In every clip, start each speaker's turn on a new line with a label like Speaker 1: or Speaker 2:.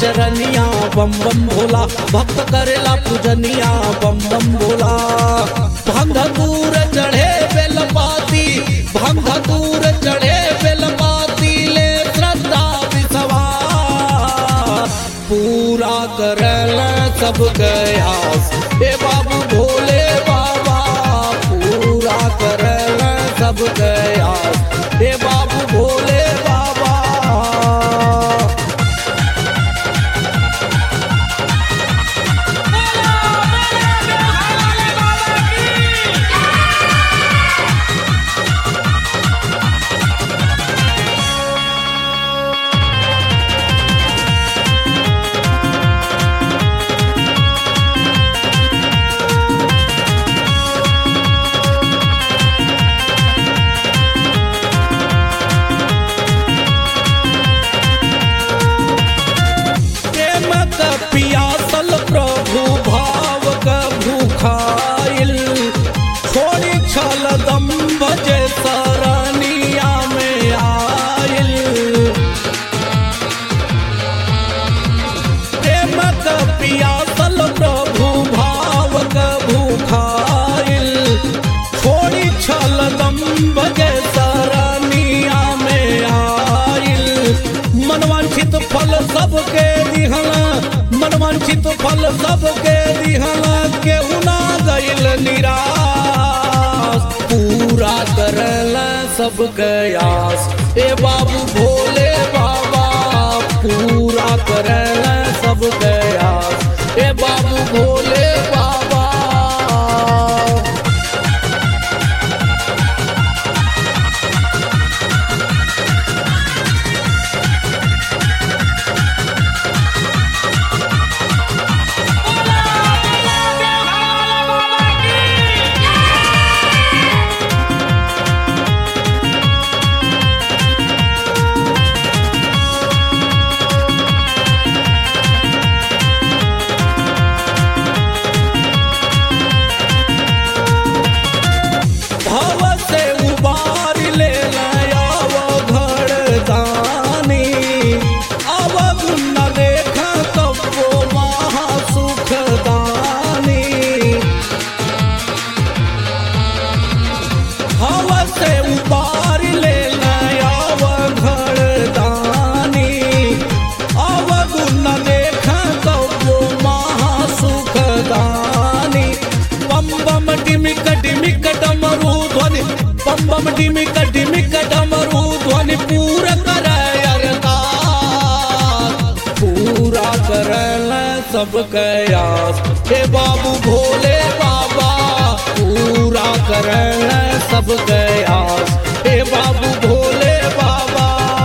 Speaker 1: चरनिया बम बम भोला भक्त करेला पूजनिया बम बम भोला भंग दूर चढ़े बेलपाती भंग दूर चढ़े बेलपाती ले श्रद्धा विश्वास पूरा करल सब गयास हे बाबू भोले बाबा पूरा करल सब गयास हे बाबू भोले बाबा प्रेम क पियासल प्रभु भाव क भूखाइल छोड़ी छल दम्भ जे सरनिया में आइल प्रेम क पियासल प्रभु भाव क भूखाइल छोड़ी छल दम्भ जे सरनिया में आइल मनवांछित फल सबके दिहला मनवांछित फल सबके दिहला केहू ना गइल निराश पूरा करल सब गयास ए बाबू भोले बाबा पूरा करल सब गयास ए बाबू भोले बाबा भव से उबार ले लायाव घर दानी अब न देख कबो महा सुख दानी भव से उबार ले लायाव घर दानी अब न देख कबो महा सुख दानी बम बम डिमिक डिमिक डमरू ध्वनि बम बम डिमिक डिमिक डमरू ध्वनि पूरा करे अरदास पूरा करल सब कयास हे बाबू भोले बाबा पूरा करल सब कयास हे बाबू भोले बाबा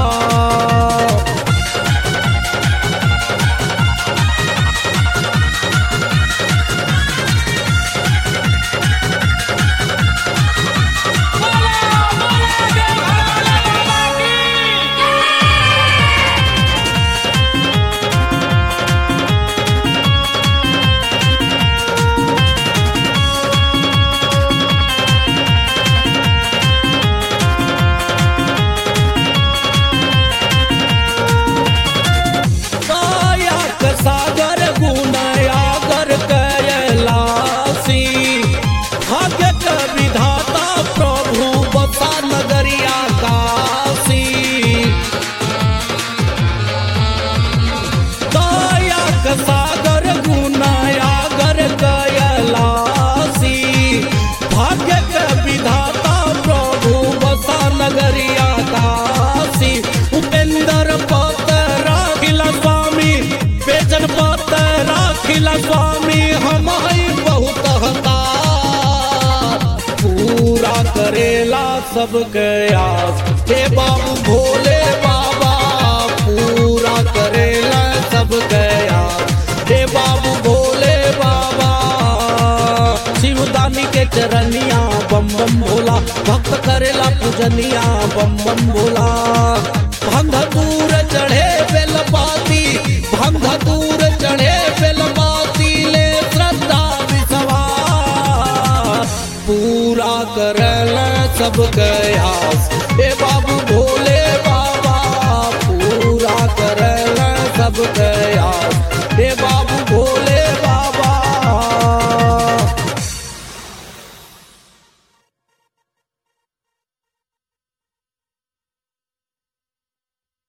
Speaker 1: कायक सागर गुणयागर कैलासी भाग्य क विधाता प्रभु बसा नगरिया काशी कायक सागर गुणयागर कैलासी भाग्य क विधाता प्रभु बसा नगरिया काशी उपेंद्र पत राखिला स्वामी बेजन पत राखिला स्वामी हम हई बहुत हतार पूरा करेला सब गयास हे बाबू भोले बाबा पूरा करेला सब गयास हे बाबू भोले बाबा शिवदानी के चरनिया बम बम भोला भक्त करेला पूजनिया बम बम भोला भंग दूर चढ़े बेलपाती भंग दूर चढ़े बेलपाती ले श्रद्धा विश्वास पूरा करल सब कयास ए बाबू भोले बाबा पूरा करल सब कयास